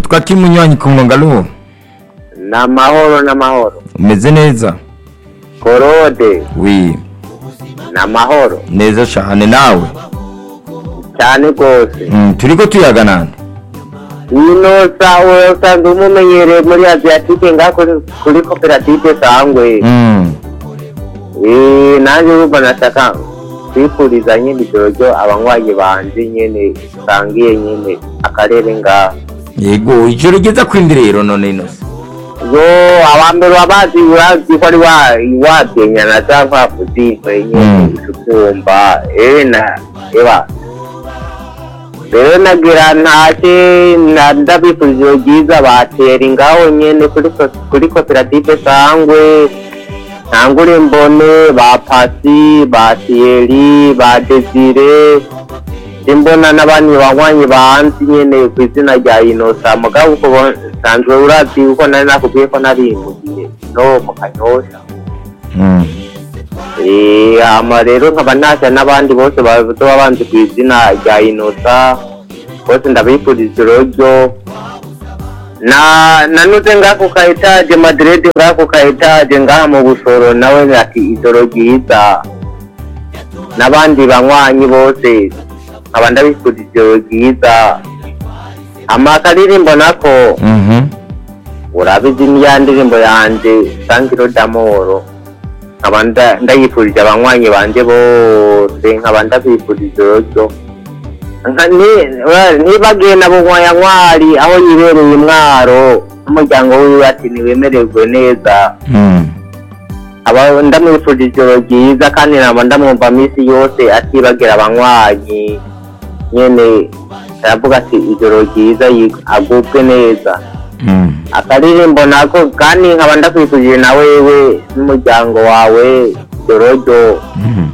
twakira umunywanyi ku murongo alo ni amahoro n'amahoro umeze neza korode wi ni amahoro neza cyane nawe cyane rwose Mm, turiko tuyaga nande ino sawe usanzwe umumenyereye muri aziyatike ngaho kuri- kuri koperative sangwe Mm, Eh, nanjye urumva nashaka kwifuriza nyine ijoro ryo abanywanyi banje nyine usangiye nyine akarere ngaho yego ijoro ryiza kwindi rero none inose yo abambere wabazi urazi ko ari wa- wadenyana cyangwa kuzitwe nyine Mm. ukumva eh na eba rero nagira ntacye na- ndabifurije ijoro ryiza batera ngaho nyine kuri ko- kuri koperative sangwe ntangure mbone ba pasi ba tiyeri ba desire imbona n'abandi banywanyi banzi nyene ku izina rya inosa mugabo uko bo- nsanzwe urazi uko nari nakubwiye ko nari mu gihe no mu kanyosha Mm, Eh, hama rero nkaba nasha n'abandi bose bazoba banzi ku izina rya inosa bose ndabifuriza ijoro ryo na nanuze ngako ka etaje madrid ngako ka etaje ngaha mu busoro nawe ati ijoro ryiza n'abandi banywanyi bose nkaba ndabifuriza ijoro ryiza amakaririmbo nako mhm. urabizi niya ndirimbo yanje sangiro damoro nkaba nda- ndayifurije abanywanyi banje bose nkaba ndabifurije ijoro ryo Nka- ni- ura- nibagiye na bunywayantwari aho yibereye imwaro n'umuryango wiwe ati ntiwemererwe neza Mm, aba ndamwifurije ijoro ryiza kandi naba ndamwumva minsi yose atibagira abanywanyi nyene aravuga ati ijoro ryiza yi- agubwe neza mm. akaririmbo nako kandi nkaba ndakwifurije na wewe n'umuryango wawe ijoro ryo Mhm.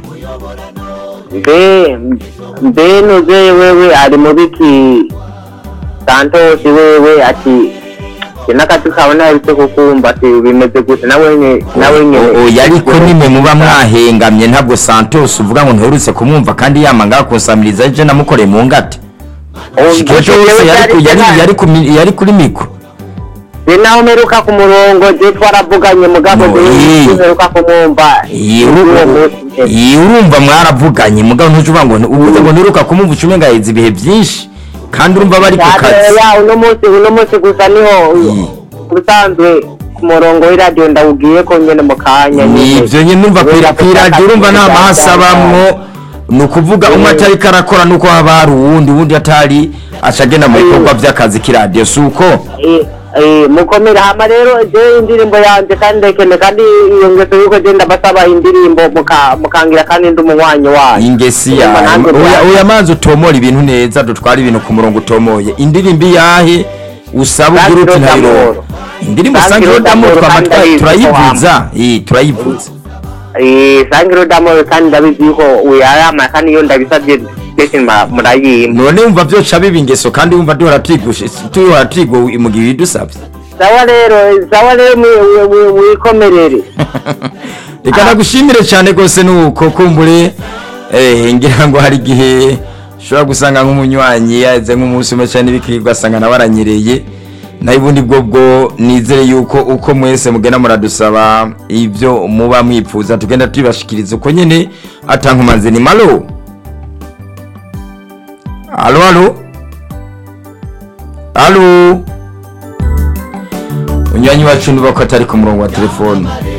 mbe mbe nuze wewe ari mu biki santosi wewe ati sinakati kabona yaritse kukumva ati bimeze gute nawe nye nawe nyene O- oya ariko nimwe muba mwahengamye ntabwo santos uvuga ngo ntuherutse kumwumva kandi yama ngaha kunsamiriza je namukoreye mu ngate shikejo wese yari ku- yari- yari ku mi- yari kuri mikro je nawe meruka ku murongo je twaravuganye mugabo No, je eh. meruka kumwumva Iyi Uwo uru- munsi nyene. iyi urumva mwaravuganye mugabo ntuje uvuga ngo uvuze ngo ntiruka kumumva ucume ngaheza ibihe byinshi kandi urumva bari ku kazi ya uno munsi uno munsi gusa niho Mm. ubusanzwe ku murongo w'iradiyo ndawubwiye ko nyene mu kanya nyene. nivyo nyine numva Kubera ko kwiradiyo urumva nta akazi mahasi abamwo ni ukuvuga umwe Eh. atariko arakora nuko haba hari uwundi uwundi atari acagenda mu Eh. bikorwa vy'akazi k'iradiyo si uko Eh, eh, mukomere hama rero je indirimbo yanje kandi ndekene kandi iyo ngeso yuko je ndabasaba indirimbo muka- mukangira kandi ndi umunywanyi wayo ingesi Urumva yawe nanjye oya bya- oya manzi utomora ibintu neza dutwara ibintu ku murongo utomoye indirimbo iyahe usaba Sangiro ugira uti ntayironka d'amoro. indirimbo Sangiro sangiro d'amoro damoro kandi twamatwa ndayizi ko turayivuza eh turayivuza Eh, sangiro damoro kandi ndabizi yuko uyarama kandi iyo ndabisabye ndetse ma- murayimpa none wumva vyoca biba ingeso kandi wumva duhora twigushe duhora twigwa mu gihe bidusabye sawa rero sawa rero mwi- mwi- mwikomerere reka nagushimire cyane rwose nuko kumbure eh, ngira ngo hari igihe ushobora gusanga nk'umunywanyi yaze nk'umunsi umwe cyane n'ibikirwa asanga nawe aranyereye naho ubundi bwo bwo nizere yuko uko mwese mugenda muradusaba ibyo muba mwipfuza tugenda tubibashikiriza uko nyine atankumanze ni malo alo alo alo unywanyi wacu niba ko atari ku murongo wa telefone